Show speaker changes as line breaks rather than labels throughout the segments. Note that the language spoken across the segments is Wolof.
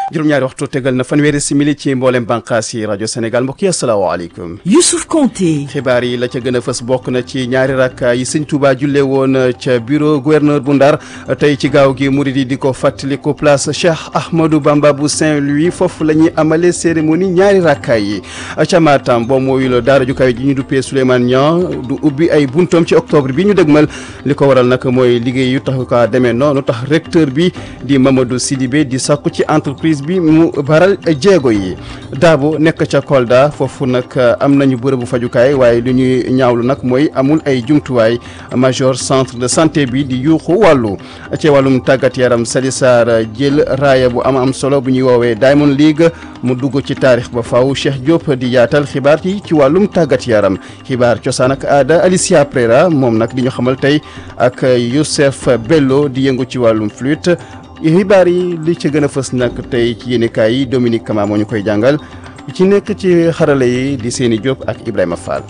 juróom-ñaari waxtu tegal na fanweeri simili ci mboolem bànqaas yi rajo Sénégal mbokk yi asalaamaaleykum.
Youssouf Konté.
xibaar yi la ca gën a fës bokk na ci ñaari rakka yi sëñ Touba julle woon ca bureau gouverneur bu Ndar tey ci gaaw gi murid yi di ko fàttaliku place Cheikh Ahmadou Bamba bu Saint-Louis foofu la ñuy amalee cérémonie ñaari rakka yi ca Matam boo mooyul daara ju kawe ji ñu duppee Souleymane Niang du ubbi ay buntoom ci octobre bi ñu dëgmal li ko waral nag mooy liggéey yu tax ko demee noonu tax recteur bi di Mamadou Sidibé di sakku ci entreprise bi mu baral jéego yi Dabo nekk ca Kolda foofu nag am nañu bërëbu fajukaay waaye lu ñuy ñaawlu nag mooy amul ay jumtuwaay major centre de santé bi di yuuxu wàllu ci wàllum tàggat yaram Sali Sarr jël raaya bu am am solo bu ñuy woowee Diamond League mu dugg ci taarix ba faw Cheikh Diop di yaatal xibaar yi ci wàllum tàggat yaram xibaar cosaan ak aada Alicia Prera moom nag di ñu xamal tey ak Youssef Bello di yëngu ci wàllum flûte xibaar yi li ci gën a fës nag tey ci yéenekaay yi Dominique Kama moo ñu koy jàngal ci nekk ci xarala yi di Seni Diop ak Ibrahima Fall.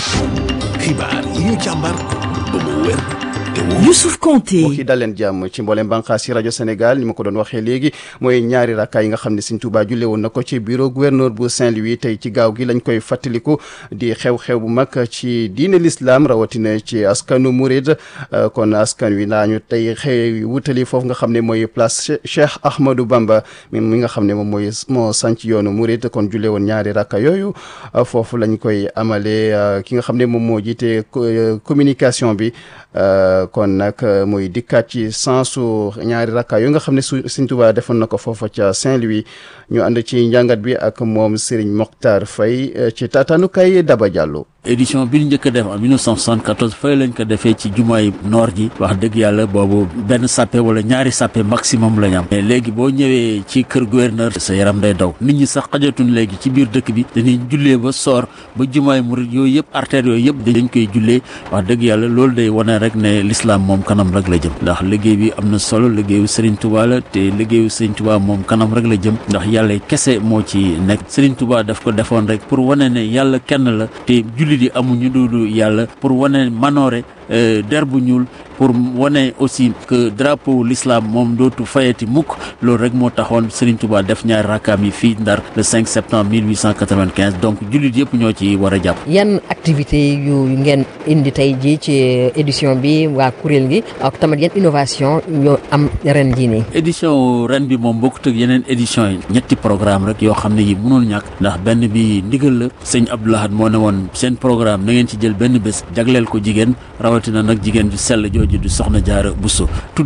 xibaar yi ñu càmbar ba mu wér te wóor.
Youssouf Konté.
mbokk yi dal leen jàmm ci mboolem bànqaas yi rajo Sénégal ni ma ko doon waxee léegi mooy ñaari rakkaay yi nga xam ne Sëñ Tuubaa julle woon na ko ci bureau gouverneur bu Saint-Louis tey ci gaaw gi lañ koy fàttaliku di xew-xew bu mag ci diine l'islam rawatina ci askanu Mouride kon askan wi laañu tey xëy wutali foofu nga xam ne mooy place Cheikh Ahmadou Bamba mi mi nga xam ne moom mooy moo sanc yoonu Mouride kon julle woon ñaari rakka yooyu foofu lañ koy amalee ki nga xam ne moom moo jiite communication bi kon nag muy dikkaat ci sensu ñaari rakka yu nga xam ne su Sëñ Tuubaa defoon na ko foofa ca Saint-Louis ñu ànd ci njàngat bi ak moom Serigne Mokhtar Faye ci taataanukaay Daba Diallo.
édition bi ñu njëkk a def en 1974 fay lañ ko defee ci jumaay noor ji wax dëgg yàlla boobu benn sàppe wala ñaari sàppe maximum la ñu am mais léegi boo ñëwee ci kër gouverneur sa yaram day daw nit ñi sax xajatuñ léegi ci biir dëkk bi dañuy jullee ba soor ba jumaay murid yooyu yëpp artères yooyu yëpp dañ koy jullee wax dëgg yàlla loolu day wane rek ne l'islam moom kanam rek la jëm ndax liggéey bi am na solo liggéeyu Serigne Touba la te liggéeyu Serigne Touba moom kanam rek la jëm ndax yàlla kese moo ci nekk Serigne Touba daf ko defoon rek pour wane ne yàlla kenn la te julli di amuñu duudu yàlla pour wane manoore der bu ñuul pour wane aussi que drapeau l'islam moom dootu fayati mukk loolu rek moo taxoon Serigne Touba def ñaari rakkaam yi fii Ndar le 5 septembre 1895 donc jullit yëpp ñoo ci war a jàpp.
yan activité yu ngeen indi tey jii ci édition bi waa kuréel gi ak tamit yan innovation yoo am ren jii nii.
édition ren bi moom bokkut ak yeneen édition yi ñetti programme rek yoo xam ne yi mënul ñàkk ndax benn bi ndigal la sëñ Abdou Lahad moo ne woon seen programme na ngeen ci jël benn bés jagleel ko jigéen rawatina nag jigéen ju sell jooju du soxna Jaara Buso